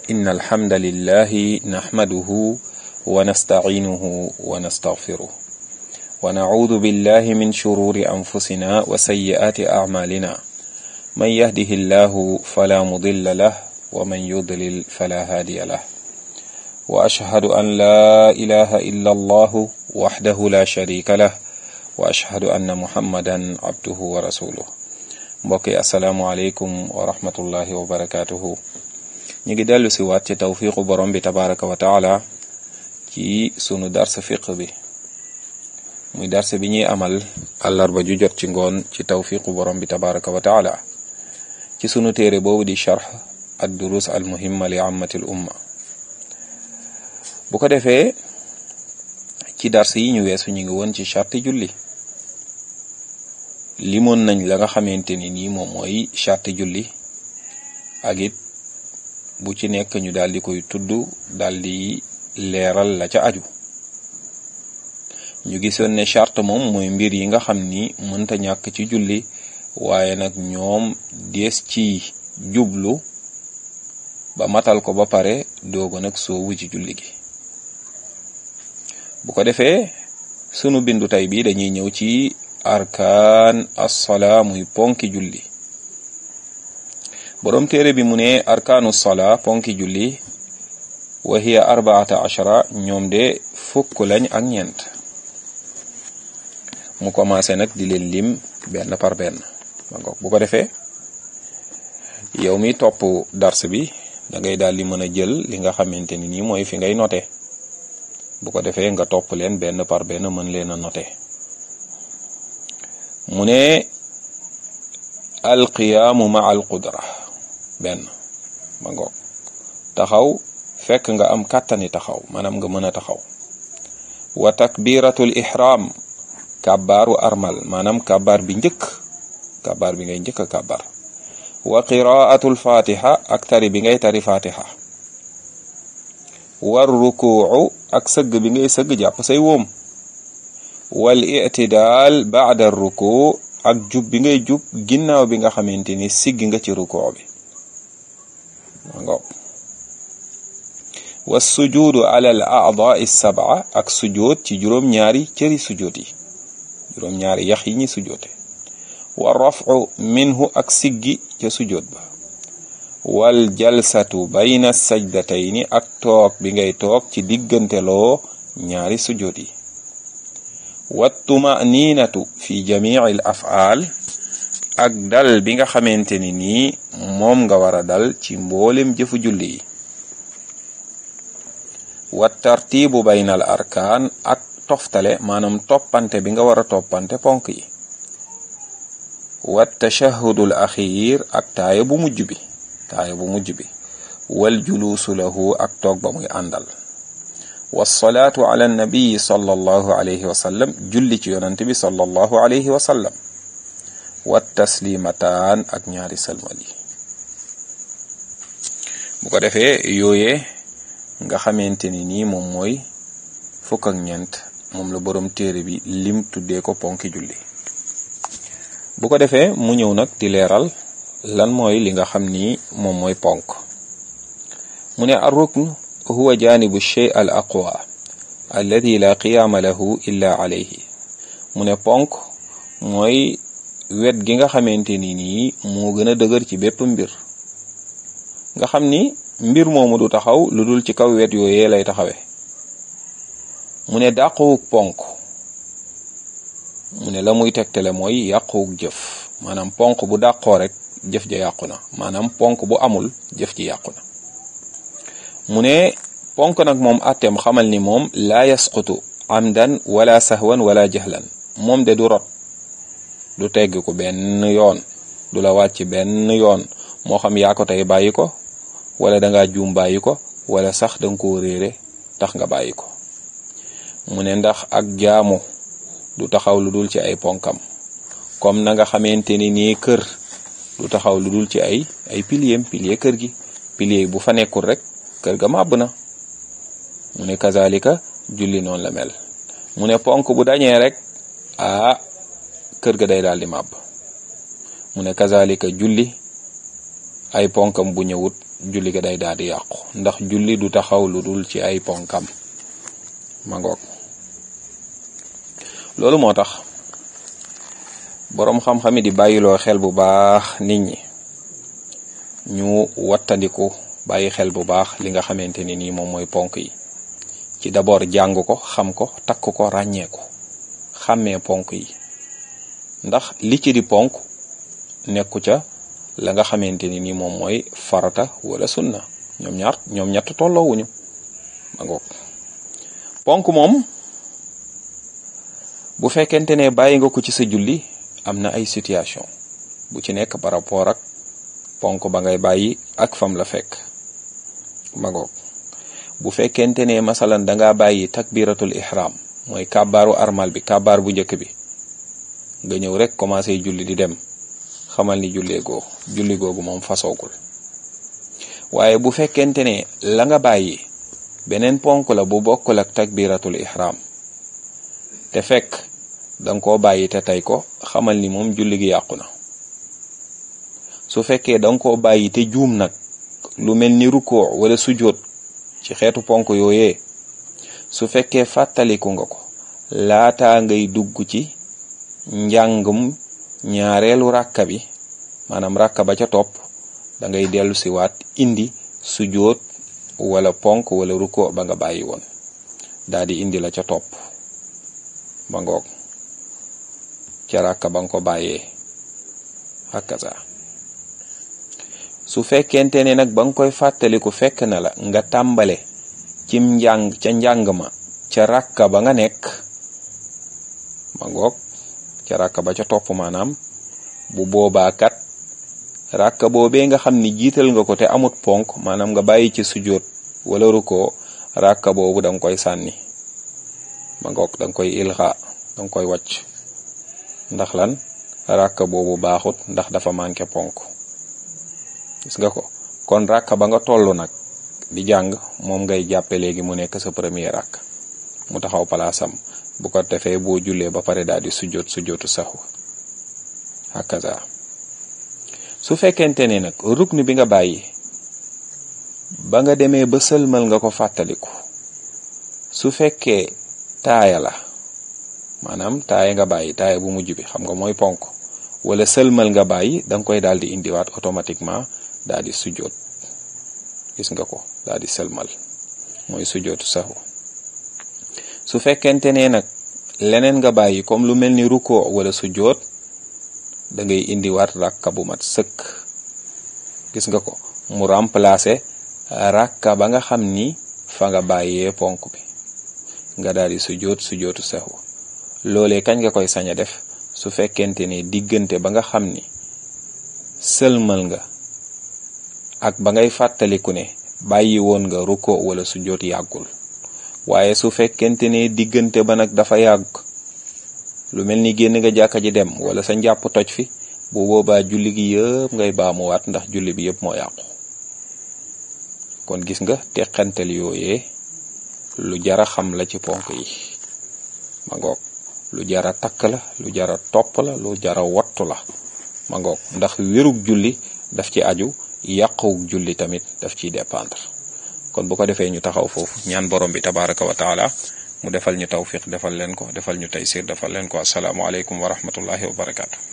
إن الحمد لله نحمده ونستعينه ونستغفره ونعوذ بالله من شرور أنفسنا وسيئات أعمالنا من يهده الله فلا مضل له ومن يضلل فلا هادي له وأشهد أن لا إله إلا الله وحده لا شريك له وأشهد أن محمدا عبده ورسوله mbokk yi asalaamualeykum wa rahmatullahi wa barakaatuhu ñu ngi dellu si waat ci tawfiqu borom bi tabaraka wa taala ci sunu darsa fiq bi muy darsa bi ñuy amal àllarba ju jot ci ngoon ci tawfiqu borom bi tabaraka wa taala ci sunu téere boobu di charx ad durus al muhimma li ammatil umma bu ko defee ci darsa yi ñu weesu ñu ngi woon ci charti julli limoon nañ la nga xamante ni nii moom mooy charte julli ak it bu ci nekk ñu daal di koy tudd daal di leeral la ca aju ñu gisoon ne charte moom mooy mbir yi nga xam ni mënta ñàkk ci julli waaye nag ñoom dees ci jublu ba matal ko ba pare doogo nag soowu ci julli gi bu ko defee sunu bindu tey bi dañuy ñëw ci arkaan assalaa muy ponki julli boroom téere bi mu ne arkaanu salaa ponki julli wa hiya arbaata ashara ñoom de fukk lañ ak ñeent mu commencé nag di leen lim benn par benn bu ko defee yow mi topp dars bi da ngay daal di mën a jël li nga xamante ni nii mooy fi ngay noté bu ko defee nga topp leen benn par benn mën leen a noté mu ne alqiyaamu ma al qudra benn ma ngoog taxaw fekk nga am kàttani taxaw maanaam nga mën a taxaw wa takbiratul ihram kàbbaaru armal maanaam kàbbaar bi njëkk kàbbaar bi ngay njëkk a kàbbaar wa qiraatul fatiha ak tari bi ngay tari fatiha war rukuu ak sëgg bi ngay sëgg jàpp say wóom wal itidaal baada ruku ak jub bi ngay jub ginnaaw bi nga xamante ni siggi nga ci ruku bi wa sujuudu ala al a'daa sab'a ak sujoot ci juróom-ñaari cëri sujoot yi juróom-ñaari yax yi ñi sujoote wa rafu minhu ak siggi ca sujoot ba wal jalsatu bayna sajdatayni ak toog bi ngay toog ci diggante loo ñaari sujoot yi wattumaninatu fi jamii al afaal ak dal bi nga xamante ni nii moom nga war a dal ci mboolem jëfu julli yi wa tartibu bayna al arkaan ak toftale maanaam toppante bi nga war a toppante ponk yi wa tashahudul axiir ak taaya bu mujj bi taaya bu mujj bi wal juluusu lahu ak toog ba muy àndal wasalaatu ala nabii sallallahu alayhi wa sallam julli ci yonante bi sallallahu alayhi wa sallam wa taslimataan ak ñaari salmal yi bu ko defee yooyee nga xamante ni nii moom mooy fukk ak ñeent moom la boroom téere bi lim tuddee ko ponki julli bu ko defee mu ñëw nag di leeral lan mooy li nga xam ni moom mooy ponk mu ne ar rukn huwa janibu shay al aqwa alladi la qiyaama lahu illa alayhi mu ne ponk mooy wet gi nga xamante ni nii moo gën a dëgër ci bépp mbir nga xam ni mbir moomu du taxaw lu dul ci kaw wet yooyee lay taxawe mu ne dàquwug ponk mu ne la muy tegtale mooy yàquwug jëf maanaam ponk bu dàqoo rek jëf ja yàqu na maanaam ponk bu amul jëf ji yàqu na mu ne ponk nag moom atteem xamal ni moom laa yasqutu amdan wala sahwan wala jahlan moom de du rot du tegg ko benn yoon du la wàcc benn yoon moo xam yaa ko tey bàyyi ko wala da ngaa juum bàyyi ko wala sax danga koo réere tax nga bàyyi ko mu ne ndax ak jaamu du taxaw lu dul ci ay ponkam comme na nga xamante ni nii kër du taxaw lu dul ci ay ay piliers pilier kër gi pilier bu fa nekkul rek kër ga màbb na mu ne kazalika julli noonu la mel mu ne ponk bu dañee rek ah kër ga day daal di màbb mu ne kazalika julli ay ponkam bu ñëwut julli ga day daal di yàqu ndax julli du taxaw lu dul ci ay ponkam ma ngoog loolu moo tax boroom xam-xami di bàyyiloo xel bu baax nit ñi ñu wattandiku bàyyi xel bu baax li nga xamante ni nii moom mooy ponk yi ci d'abord jàng ko xam ko takk ko ràññee ko xàmmee ponk yi ndax li ci di ponk nekku ca la nga xamante ni nii moom mooy farata wala sunna ñoom ñaar ñoom ñett tolloowuñu ma ngoog ponk moom bu fekkente ne bàyyi nga ko ci sa julli am na ay situation bu ci nekk par rapport ak ponk ba ngay bàyyi ak fam la fekk ma ngoog bu fekkente ne masalan danga bàyyi takbiratul ihram mooy kàbbaaru armal bi kàbbaar bu njëkk bi nga ñëw rek commencé julli di dem xamal ni jullee goo julli googu moom fasoogul waaye bu fekkente ne la nga bàyyi beneen ponk la bu bokkul ak takbiratul ihram te fekk danga koo bàyyi te tey ko xamal ni moom julli gi yàqu na su fekkee danga koo bàyyi te juum nag lu mel ni rukkoo wala sujjóot ci xeetu ponk yooyee su fekkee fàttaliku nga ko laataa ngay dugg ci njàngum ñaareelu ràkka bi maanaam ràkka ba ca topp da ngay dellu si waat indi sujjóot wala ponk wala rukkoo ba nga bàyyi woon daa di indi la ca topp ba ngoog ca ràkka ba nga ko bàyyee hakaza su fekkente ne nag ba nga koy fàttaliku fekk na la nga tàmbale cim njàng ca njàng ma ca ràkka ba nga nekk ma ngoog ca ràkka ba ca topp maanaam bu boobaa kat ràkka boobee nga xam ni jiital nga ko te amut ponk maanaam nga bàyyi ci sujjóot wala rukkoo ràkka boobu danga koy sànni ma ngoog danga koy ilxa danga koy wàcc ndax lan ràkka boobu baaxut ndax dafa manqué ponk gis nga ko kon ràkka ba nga toll nag di jàng moom ngay jàppe léegi mu nekk sa premier ràkk mu taxaw palaasam bu ko defee boo jullee ba pare daal di sujjóot sujjóotu saxu hakaza su fekkente ne nag rukn bi nga bàyyi ba nga demee ba sëlmal nga ko fàttaliku su fekkee taaya la maanaam taaya nga bàyyi taaya bu mujj bi xam nga mooy ponk wala sëlmal nga bàyyi da nga koy daal di indiwaat automatiquement daal di sujjóot gis nga ko daal di sëlmal mooy sujjóotu saxu su fekkente ne nag leneen nga bàyyi comme lu mel ni rukkoo wala sujjóot da ngay indiwaat rakka bu mat sëkk gis nga ko mu remplacer rakka ba nga xam ni fa nga bàyyee ponk bi nga daal di sujjóot sujjóotu saxu loolee kañ nga koy sañ a def su fekkente ne diggante ba nga xam ni sëlmal nga ak ba ngay fàttaliku ne bàyyi woon nga ruko wala sujjóot yàggul waaye su fekkente ne diggante ba nag dafa yàgg lu mel ni génn nga jàkka ji dem wala sa njàpp toj fi bu boobaa julli gi yëpp ngay baamuwaat ndax julli bi yëpp moo yàqu kon gis nga teqantel yooyee lu jara xam la ci ponk yi ma ngoog lu jara takk la lu jara topp la lu jara wattu la ma ngoog ndax wérug julli daf ci aju yàquwug julli tamit daf ciy dépendre kon bu ko defee ñu taxaw foofu ñaan borom bi tabaraka wa taala mu defal ñu tawfiq defal leen ko defal ñu taysir defal leen ko asalaamualeykum wa rahmatullahi wa barakaatu.